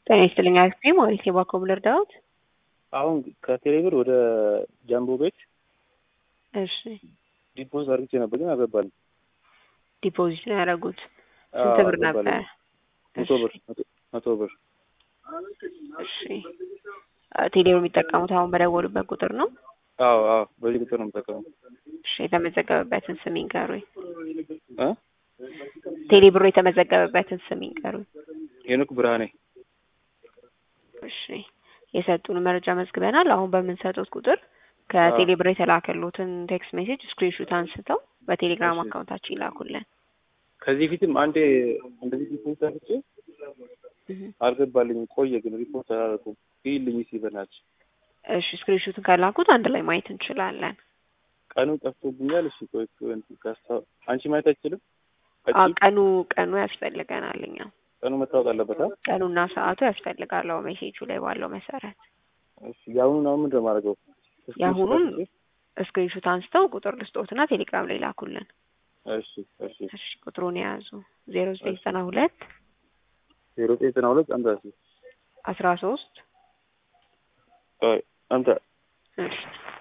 ጤና ይስጥልኝ አክስቴ ማለት የባኮ ብለር ዳዊት። አሁን ከቴሌብር ወደ ጃምቦ ቤት እሺ ዲፖዚት አድርጌ ነበር ግን አልገባልኝ። ዲፖዚት ነው ያደረጉት። አዎ፣ ስንት ብር አልገባልኝም። ነበር? መቶ ብር መቶ- መቶ ብር እሺ ቴሌብር የሚጠቀሙት አሁን በደወሉበት ቁጥር ነው። አዎ አዎ በዚህ ቁጥር ነው የምጠቀመው እሺ የተመዘገበበትን ስም ይንገሩኝ። እ ቴሌብሩ የተመዘገበበትን ስም ይንገሩኝ። ሄኖክ ብርሃኔ እሺ የሰጡን መረጃ መዝግበናል። አሁን በምንሰጡት ቁጥር ከቴሌብር የተላከሉትን ቴክስት ሜሴጅ ስክሪንሹት አንስተው በቴሌግራም እሺ። አካውንታችን ይላኩልን። ከዚህ ፊትም አንዴ እንደዚህ ዲፖዚት አድርጌ እህ። አልገባልኝም። ቆየ ግን ሪፖርት አላደረኩም። ይልኝ ሲበናች እሺ ስክሪንሹትን ከላኩት አንድ ላይ ማየት እንችላለን። ቀኑ ጠፍቶብኛል። እሺ ቆይ እንትን ካስታ- አንቺ ማየት አይችልም? አ ቀኑ ቀኑ ያስፈልገናል። እኛ ቀኑ መታወቅ አለበት። አ? ቀኑና ሰዓቱ ያስፈልጋል። አዎ ሜሴጁ ላይ ባለው መሰረት እሺ የአሁኑን አሁን ምንድን ነው የማደርገው? የአሁኑን ስክሪንሹት አንስተው ቁጥር ልስጦትና ቴሌግራም ላይ ላኩልን። እሺ እሺ እሺ ቁጥሩን የያዙ ዜሮ ዘጠኝ ዘጠና ሁለት ዜሮ ዘጠኝ ዘጠና ሁለት አንተ እሺ አስራ ሶስት ቆይ አንተ እሺ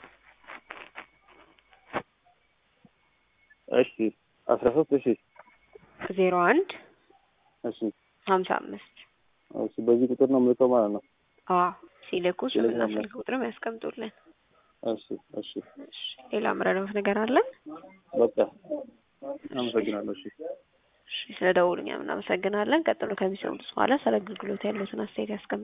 እሺ አስራ ሶስት እሺ ዜሮ አንድ እሺ ሀምሳ አምስት እሺ በዚህ ቁጥር ነው የምልከው ማለት ነው። አዎ ሲልኩ ስምና ቴሌግራም ላይ። ስልክ ቁጥርም ያስቀምጡልን። እሺ እሺ እሺ ሌላ ምረዳት ነገር አለን? በቃ አመሰግናለሁ። እሺ እሺ ስለ ደውሉኛ እናመሰግናለን። ቀጥሎ ከሚሰሙት በኋላ ስለ አገልግሎት ያሉትን አስተያየት ያስቀምጡ።